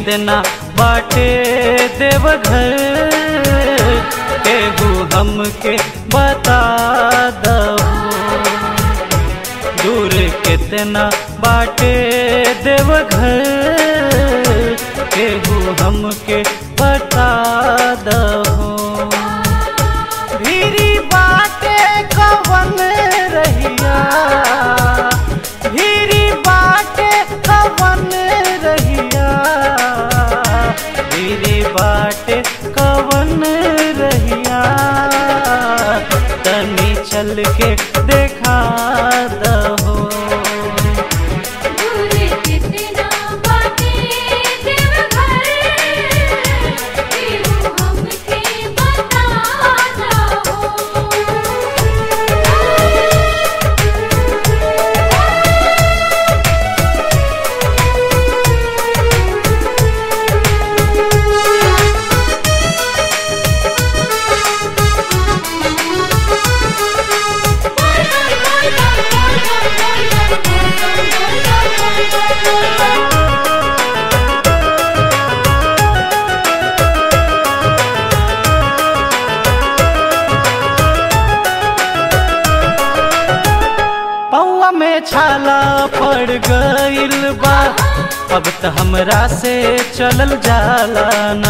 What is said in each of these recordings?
कितना बाटे देवघर केहू हमके बता दहो दूर कितना बाटे देवघर केहू हमके बता दहो भीरी बाटे कवन रहिया भीरी बाटे कवन रहिया भीरी बाटे कवन रहिया तनी चल के देखा दहो दूर कितना बाटे देवघर केहू हमके बता पौआ में छाला पड़ गइल बा अब त हमरा से चलल जाला ना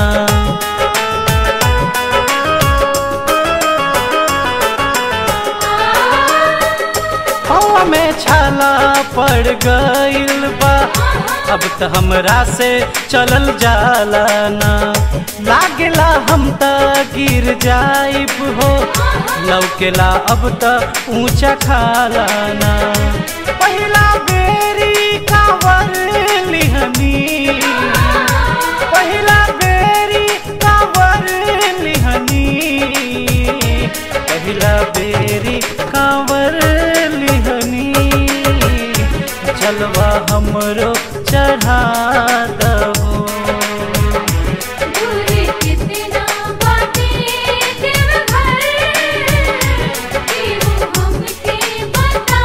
पौआ में छाला पड़ गइल बा अब त हमरा से चलल जाला ना लागेला हम त गिर जाइब हो लौकेला अब त ऊंचा खाला ना पहिला बेरी कावर लिहनी पहिला बेरी कावर लिहनी पहिला बेरी कावर लिहनी चलवा हमरो चढ़ा दहो दूर कितना बाटे देवघर केहू हमके बता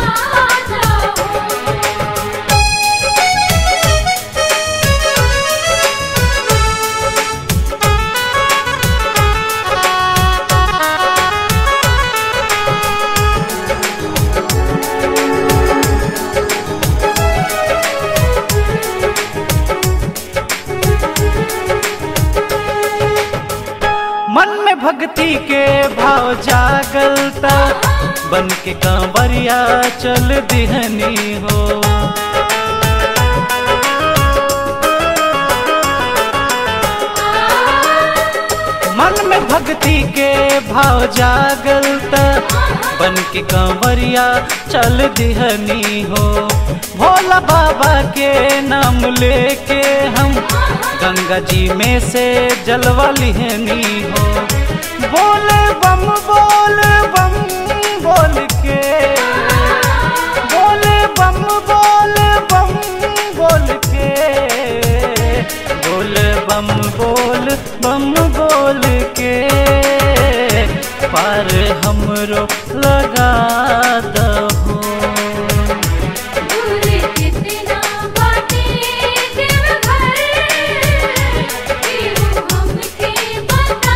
मन में भक्ति के भाव जागल ता बन के कांवरिया चल दिहनी हो मन में भक्ति के भाव जागल ता बन के कांवरिया चल दिहनी हो भोला बाबा के नाम लेके हम गंगा जी में से जलवा लिहनी हो बोले बम बोल बम बोल के बोले बम बोल बम बोल के बोल बम बोल बम बोल के पार हमरो लगा दहो दूर कितना बाटे देवघर केहू हमके बता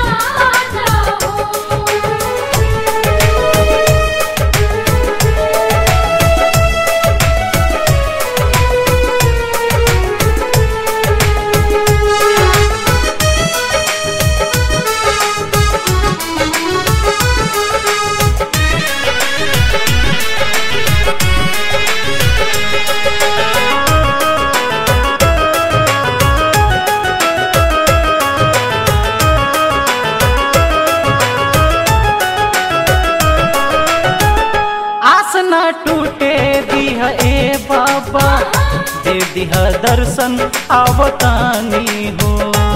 आस न टूटे दिह ए बाबा दे दिह दर्शन आवतानी हो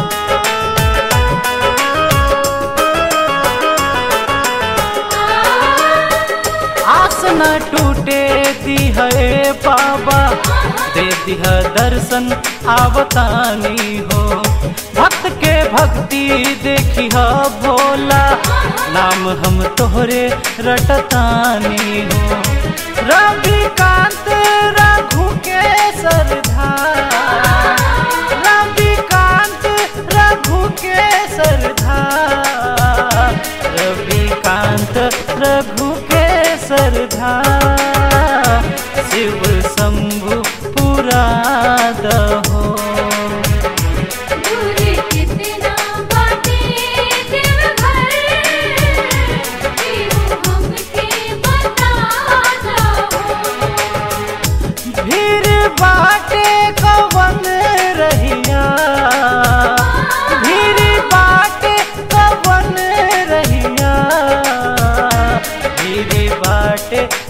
आस न टूटे दिह ए बाबा दे दिह दर्शन आवतानी हो भक्त के भक्ति देखी ह भोला नाम हम तोहरे रटतानी हो रविकांत रघु के सरधार रविकांत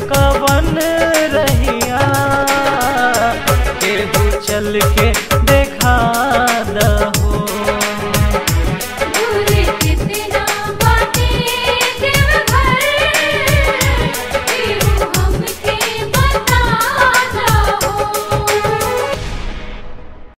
कवन रहिया केहू चल के देखा